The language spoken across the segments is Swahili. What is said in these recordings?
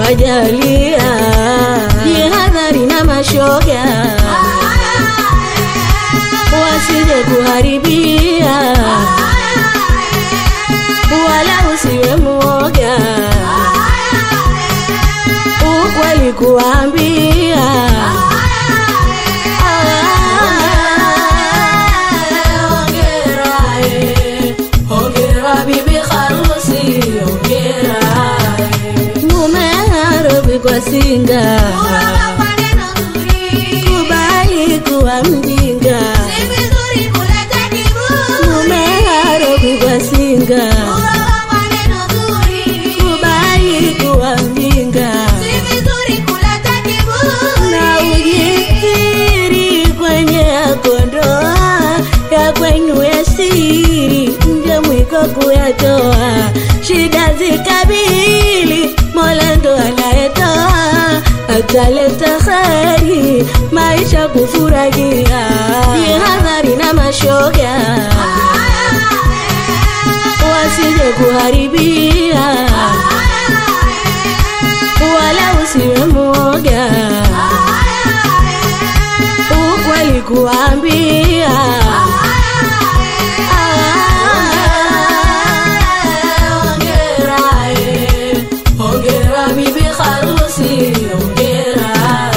kajalia jihadhari na mashoga wasije kuharibia wala usiwe mwoga ukweli kuambia mume kwa singa kubali kuwa mjinga mume kwa singa kubali kuwa mjinga na ujikiri kwenye yako ndoa ya kwenu ya siri nje mwiko kuyatoa shida zikabili mola ndo anayetoa ataleta kheri maisha kufurahia jihadhari na mashoga wasije kuharibia wala usiwe mwoga ukweli kuambia Ongera bibi harusi, ongera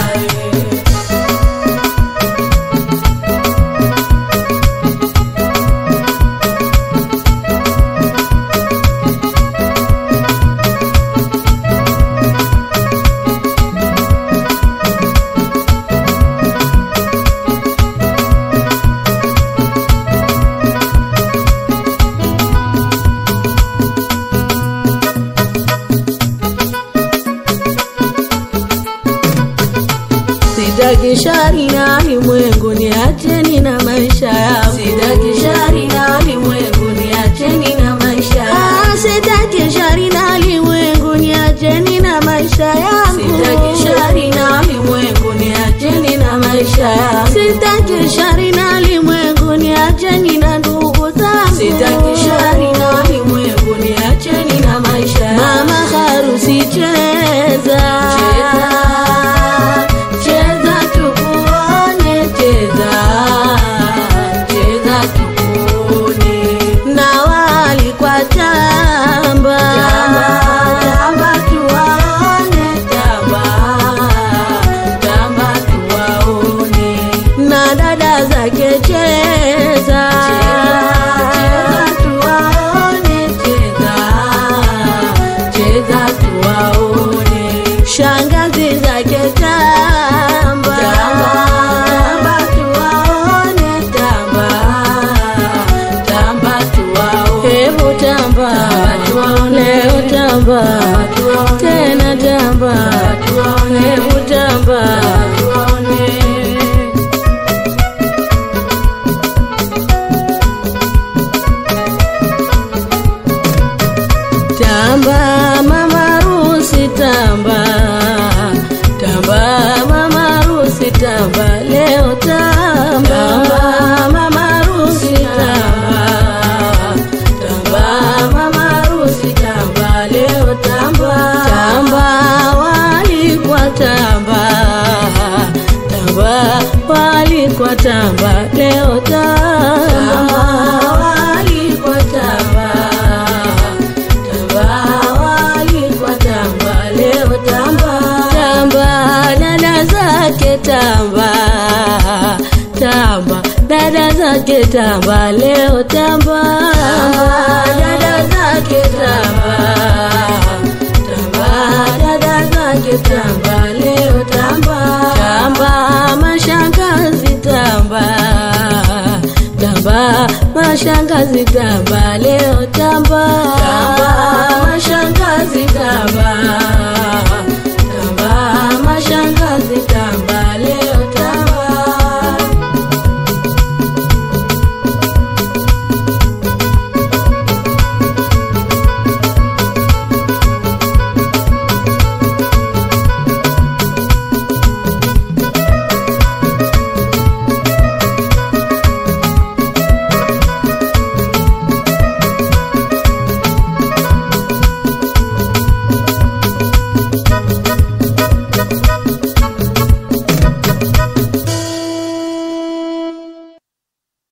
Sitaki shari na ulimwengu, niacheni na maisha yangu. Sitaki shari na ulimwengu, niacheni na maisha yangu. Sitaki shari na ulimwengu, niacheni na maisha yangu. Sitaki shari na ulimwengu, niacheni na maisha yangu. Sitaki shari na ulimwengu, niacheni na ndugu zangu. Sitaki shari na ulimwengu, niacheni na maisha yangu. Mama harusi cheza, cheza cheza tukuone, cheza cheza tukuone, na wali kwa tamba tamba tuwaone, tamba tamba tuwaone, na dada zake cheza cheza tuwaone, cheza cheza tuwaone, shangazi zake tamba tamba tuwaone, tamba tamba tuwaone, hebu tamba leo tamba tena tamba hebu tamba Tamba mama rusi tamba Tamba mama rusi tamba leo tamba mama rusi tamba Tamba mama rusi tamba leo tamba Tamba wali kwa tamba Tamba wali kwa tamba leo tamba wali kwa tamba Tamba wali kwa tamba leo tamba tamba dada zake tamba tamba dada zake tamba leo tamba dada zake tamba tamba dada zake tamba leo tamba tamba mashangazi tamba tamba mashangazi tamba leo tamba